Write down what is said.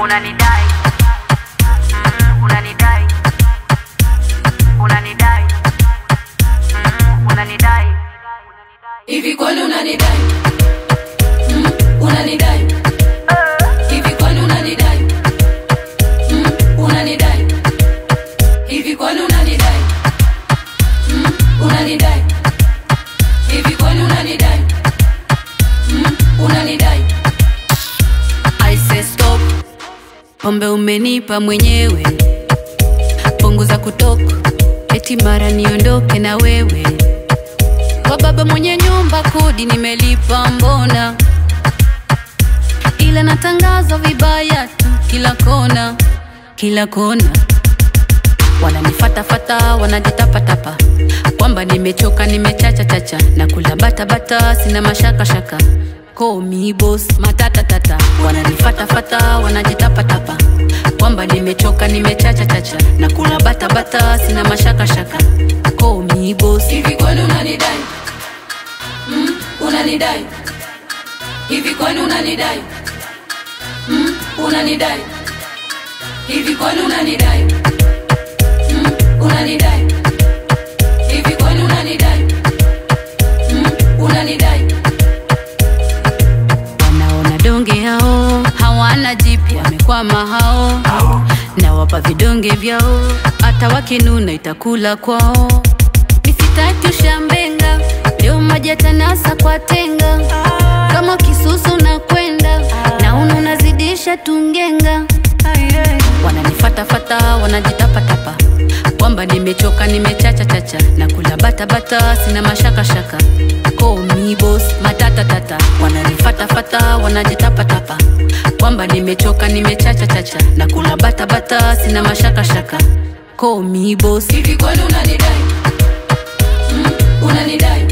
unanidai mm, unanidai unanidai mm, unanidai hivi kwani unanidai mm, unanidai hivi kwani unanidai mm, unanidai hivi kwani unanidai mm, unanidai hivi kwani unanidai mm, unanidai I say stop pombe umenipa mwenyewe punguza kutoka eti mara niondoke na wewe kwa baba mwenye nyumba kodi nimelipa mbona ila natangaza vibaya tu kila kona kila kona wananifatafata wanajitapatapa kwamba nimechoka nimechachachacha na kula batabata sina mashakashaka komi bos matatatata wananifatafata wanajitapatapa kwamba nimechoka nimechachachacha na kula batabata sina mashakashaka komi bos hivi kwani unanidai mm, unanidai hivi kwani unanidai mm, unanidai hivi kwani unanidai mm, unanidai hivi kwani unanidai mm, unanidai wanaona donge hao hawana jipya wamekwama hao na wapa vidonge vyao hata wakinuna itakula kwao misitaki ushambenga leo maji yatanasa kwa tenga kama kisusu na kwenda na unu unazidisha tungenga wananifatafata wanajitapatapa kwamba nimechoka nimechachachacha na kula batabata sina mashakashaka komibos matatatata wananifatafata wanajitapatapa kwamba nimechoka nimechachachacha na kula batabata sina mashakashaka komibos hivi kwani unanidai mm, unanidai